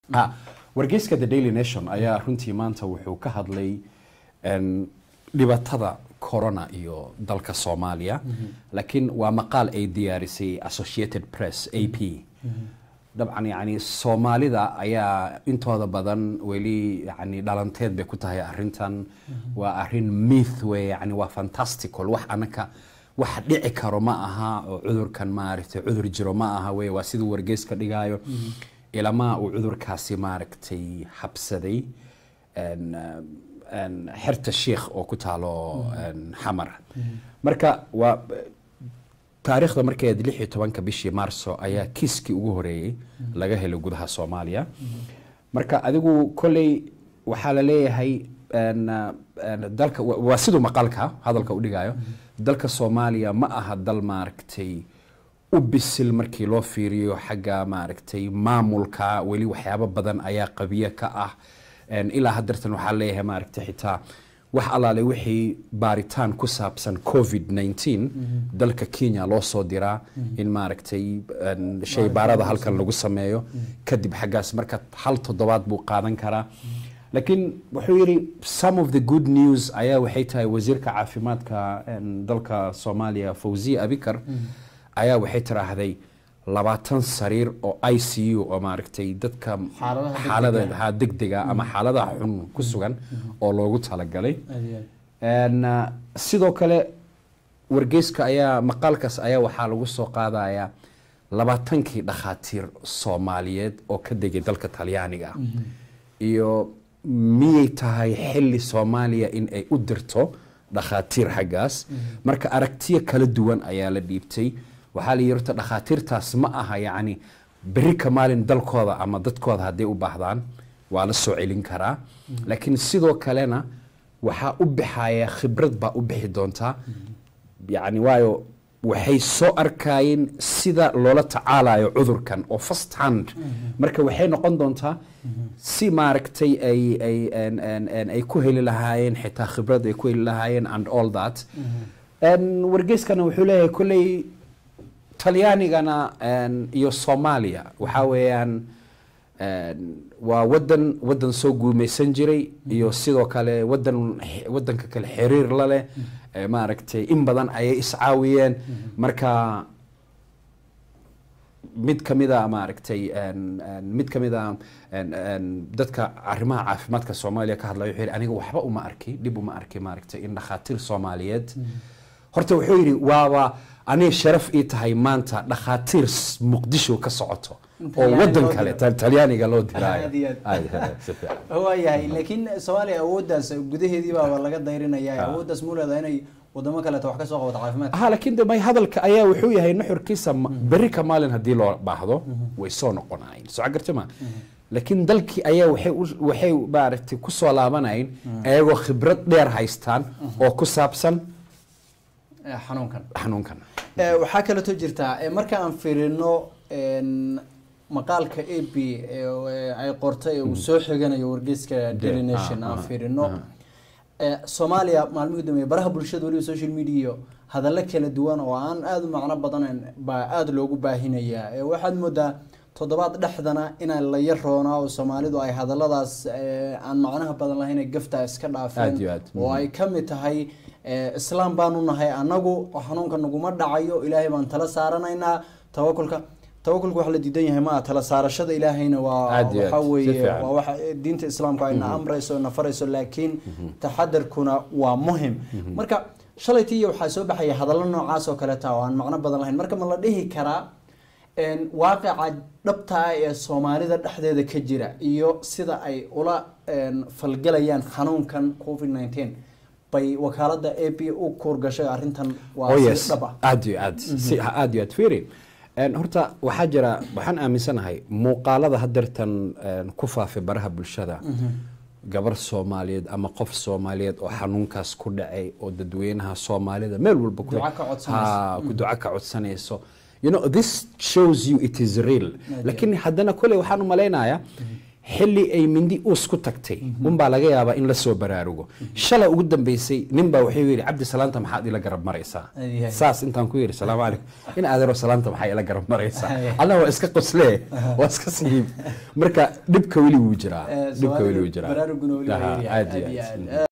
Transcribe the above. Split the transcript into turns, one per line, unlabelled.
Ah, wargeyska the daily nation ayaa runtii maanta wuxuu ka hadlay en, dhibaatada corona iyo dalka soomaaliya laakiin waa maqaal ay diyaarisay associated press a p dabcan yani soomaalida ayaa intooda badan weli yani dhalanteed bay ku tahay arintan waa arin myth wey yani waa fantastical wax anaka wax dhici karo ma aha oo cudurkan maaragtay cudur jiro ma aha wey waa siduu wargeyska dhigaayo ilamaa uu cudurkaasi maaragtay habsaday en, en, xerta sheikh oo ku taalo en, xamar marka waa taariikhda markeed lix iyo tobanka bishii maarso ayaa kiiskii ugu horeeyey laga helay gudaha soomaaliya marka adigu kolley waxaa la leeyahay en, en, dalka wa- waa siduu maqalka hadalka u dhigayo dalka soomaaliya ma aha dal maaragtay u bisil markii loo fiiriyo xagga maaragtay maamulka weli waxyaabo badan ayaa qabiye ka ah En, ilaa haddeertan waxaa leeyahay maaragtay xitaa wax allaale wixii baaritaan ku saabsan covid 19 dalka kenya loo soo diraa in maaragtay en, shay baarada halkan lagu sameeyo kadib xaggaas marka hal toddobaad buu qaadan karaa laakiin wuxuu yidhi some of the good news ayaa waxay tahay wasiirka caafimaadka en, dalka soomaaliya fawziya abikar ayaa waxay tiraahday labaatan sariir oo i c u oo maaragtay dadka
Xaaladaha
xaalada ha degdega ama xaaladaha xun ku sugan oo loogu talagalay En, uh, sidoo kale wargeyska ayaa maqaalkaas ayaa waxaa lagu soo qaadayaa labaatankii dhakhaatiir soomaaliyeed oo ka degay dalka talyaaniga iyo miyay tahay xili soomaaliya in ay u dirto dhakhaatiir xaggaas marka aragtiyo kala duwan ayaa la dhiibtay waxaa la yidhi horta dhakhaatiirtaas ma aha yacni berri ka maalin dalkooda ama dadkooda hadday u baahdaan waa la soo celin karaa laakiin sidoo kalena waxaa u bixaya khibrad baa u bixi doontaa yani waayo waxay soo arkayeen sida loola tacaalayo cudurkan oo first hand marka waxay noqon doontaa si maaragtay ay ay en- en- en- ay ku heli lahaayeen xitaa khibrad ay ku heli lahaayeen and all that En, wargeyskana wuxuu leeyahay kolley talyaanigana en, iyo soomaaliya waxaa weeyaan en, waa wadan wadan soo guumeysan jiray iyo sidoo kale wadan wadanka kale xiriir la leh eh, maaragtay in badan ayay iscaawiyeen marka mid ka mida maaragtay en- en, mid ka mida en- en, dadka arrimaha caafimaadka soomaaliya ka hadlaya wuxuu yidhi aniga waxba uma arki dhib uma arki maaragtay in dhakhaatiir soomaaliyeed horta wuxuu yidhi waaba aniga sharaf ii tahay maanta dhakhaatiir s- muqdisho ka socoto oo
Talyaani
wadan
loo
kale
diro.
tal- talyaaniga loo diraayo
Aad iyo aad.
Aad, aad, si fiican.
waayahay laakiin soomaaliya awooddaas gudaheedii baaba laga dayrinaya
Ah.
awooddaas mu leedahay inay wadamo kaleeto wax ka soo qabato caafimaadka
aha laakiin de may hadalka ayaa wuxuu yahay nuxurkiisa ma- berri ka maalin haddii loo baahdo way soo noqonayeen soo garta ma laakiin dalkii ayaa waxay u- waxay maaragtay ku soo laabanayeen ayagoo khibrad dheer haystaan oo ku saabsan
Eh, xanuunkan
xanuunkan
Eh, waxaa kaleeto jirtaa eh, marka aan fiirino en, maqaalka a b ay qortay ee uu soo xiganayo wargeyska daily
ah,
nation aan
ah,
fiirino
ah.
Eh, soomaaliya maalmihii dambeeye baraha bulshada weliba social media iyo hadallo kala duwan oo aan aada u macno badanayn baa aada loogu baahinayaa Eh, waxaad moodaa toddobaad dhexdana inaan la yaroonaa oo soomaalidu ay hadalladaas eh, aan macnaha badan lahayn ee gafta iska dhaafeen
Aad iyo aad.
oo ay ka mid tahay eh, islaam baanu nahay annagu xanuunka naguma dhacayo ilaahay baan tala saaranaynaa tawakulka tawakulka wax la diidan yahay maa tala saarashada ilaahayna waa
Aad iyo
waxa
aad, si
weeye
fiican.
waa waxa diinta islaamku ayna amrayso na farayso laakiin taxadarkuna waa muhim marka shalaytii iyo waxaa soo baxaya hadallo noocaas oo kaleeta oo aan macno badan lahayn marka ma la dhihi karaa en, waaqica dhabta ah ee soomaalida dhexdeeda ka jira iyo sida ay ula en, falgelayaan xanuunkan covid 19 bay wakaalada a p u kuurgashay arrintan waa
oh
si
yes
dhab ah
aad iyo aad si aad iyo aad fiiri En, horta waxaa jira waxaan aaminsanahay muuqaalada haddeertan en, ku faafay baraha bulshada gabar soomaaliyeed ama qof soomaaliyeed oo xanuunkaas ku dhacay oo dadweynaha soomaalida meel walba ku
Duco ka codsanayso.
Ha, ku duco ka codsanayso you know this shows you it is real laakiin haddana kole waxaan u malaynayaa xilli ay mindi uus ku tagtay unbaa laga yaabaa in la soo baraarugo shala ugu dambeysay ninbaa wuxuu yidhi cabdi salaanta maxaad ila garab maraysaa
Ay, ay.
saas intaan ku yidhi salaamu calaykum in adeero salaanta maxaa ila garab maraysaa
Ay.
alla waa iska qoslee waa iska sihiib marka dhibka weli wuu jiraa
Eh,
dhibka weli
Soomaalidu
wuu jiraa
baraaruguna weli waa
Aha,
yaryahay,
aad iyo
aad iyo
aad.
aad.